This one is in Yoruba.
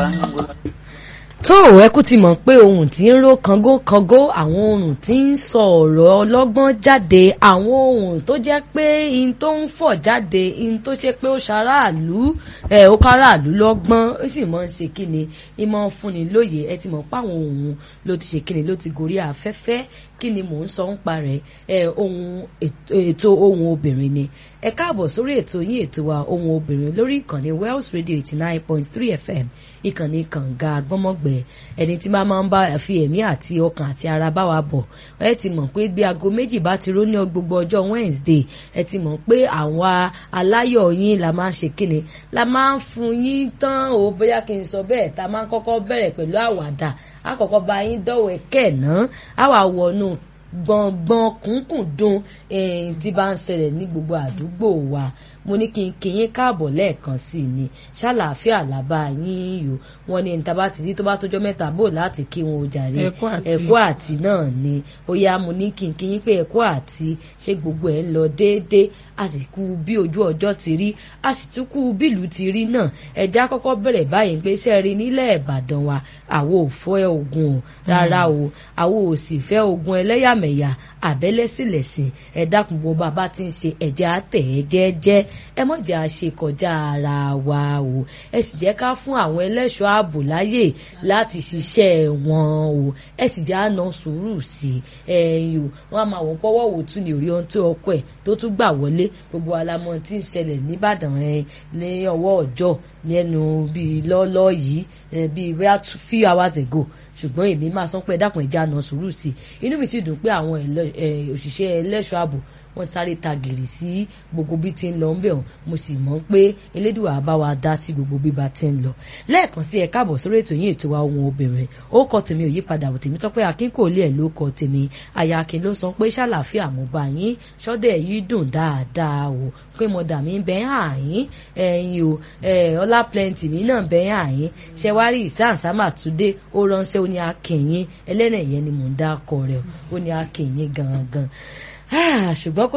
wa ń gbọ́. tó ẹ kú ti mọ̀ pé ohun tí ń ró kangókangó àwọn ohun tí ń sọ ọ̀rọ̀ ọlọ́gbọ́n jáde àwọn ohun tó jẹ́ pé in tó ń fọ̀ jáde in tó ṣe pé ó ṣaráàlú ẹ ó káràlú lọ́gbọ́n ó sì mọ̀ ń ṣe kíni ìmọ̀ fúnni lóye ẹ ti mọ̀ pé àwọn ohun ló ti ṣe kíni ló ti gorí afẹ́fẹ́ kí ni mò ń sọ ń parẹ́ ẹ ohun ètò ohun obìnrin ni ẹ káàbọ̀ sórí ètò yín ètò wa ohun obìnrin lórí ìkànnì Wells Radio eighty nine point three FM ìkànnì kànga gbọ́mọ̀gbẹ́ ẹni tí máa máa ń bá fi ẹ̀mí àti ọkàn àti ara bá wa bọ̀ ẹ ti mọ̀ pé bí aago méjì bá ti ró ní gbogbo ọjọ́ Wednesday ẹ ti mọ̀ pé àwa aláyọ̀ yín la máa ń ṣe kíni la máa ń fún yín tán o bóyá kí n sọ bẹ́ẹ̀ ta máa ń kọ́kọ́ bẹ̀rẹ̀ pẹ̀lú àwàdà àkọ́kọ́ bá yín dọ̀wẹ́ kẹ̀ náà àwa wọnú gbọ̀ngbọ̀n kúnkùn dùn tí bá ń ṣẹlẹ̀ ní gbogbo àdúgbò wa mo ní kí n kí yín káàbọ̀ lẹ́ẹ̀kan sí i ni ṣàlàáfíà làbá yín yò wọ́n ní níta bá ti di tó bá tójọ́ mẹ́ta bò láti kí wọn ò jàre ẹ̀kọ́ àti náà ni ó yá mo ní kí n kí yín pé ẹ̀kọ́ àti ṣé gbogbo ẹ̀ ń lọ déédéé a sì kú bí ojú ọjọ́ ti rí a sì tún kú bílù ti rí náà ẹ̀já kọ́kọ́ bẹ̀rẹ̀ báyìí pé sẹ́ẹ̀rí nílẹ̀ Ìbàdàn wa àwo ò fẹ́ ogun o rárá o àwo ò sì fẹ́ ogun ẹlẹ́yàmẹ̀yà àbẹ́lẹ́sìlẹ̀sìn ẹ dákun bó bàbá ti ń ṣe ẹ̀jẹ̀ àtẹ̀ ẹ̀ jẹ́jẹ́ ẹ mọ̀ jẹ́ àṣe kọjá ara wa o ẹ sì jẹ́ ká fún àwọn ẹlẹ́ṣọ́ ààbò láyè láti ṣiṣẹ́ wọn o ẹ sì jẹ́ àna sùúrù sí ẹ̀yìn o wọ́n á máa wọ́n pọ́wọ́ wò tún ní orí ohun tó ọkọ ẹ̀ tó tún gbà wọlé gbogbo alamọ tí ń ṣẹlẹ̀ nìbàdàn ẹ̀ ní ọwọ́ ọjọ́ lẹ́nu bíi lọ́ọ́lọ́ yìí bíi few hours ago ṣùgbọ́n èmi máa sọ pé dákun ẹ̀já náà sùúrù sí i inú mi sì dùn pé àwọn òṣìṣẹ́ ẹlẹ́ṣọ́ ààbò wọ́n sáré ta gìrì sí gbogbo bí ti ń lọ ńbẹ̀ hàn mo sì mọ̀ pé elédùà bá wa dá sí gbogbo bí ba ti ń lọ lẹ́ẹ̀kan sí ẹ káàbọ̀ sórí ètò yín ètò wa ohun obìnrin ó kọ tèmi ò yípadà ò tèmi tọ́pẹ́ akínkòólé ẹ̀ ló kọ tèmi àyà akin ló sọ pé ṣàlàáfíà mo bá yín ṣọ́dẹ̀ yìí dùn dáadáa o pé mo dà mí bẹ́ẹ̀ hàn yín ẹ̀yin o ọlá plenty mi náà bẹ́ẹ̀ hàn yín ṣẹwárí ìsáǹsámà túndé ó ránṣẹ́ ó ní akìnyín ẹlẹ́nìyẹn ni mò ń dá akọ rẹ̀ ó ní akìnyín gangan ṣùgbọ́n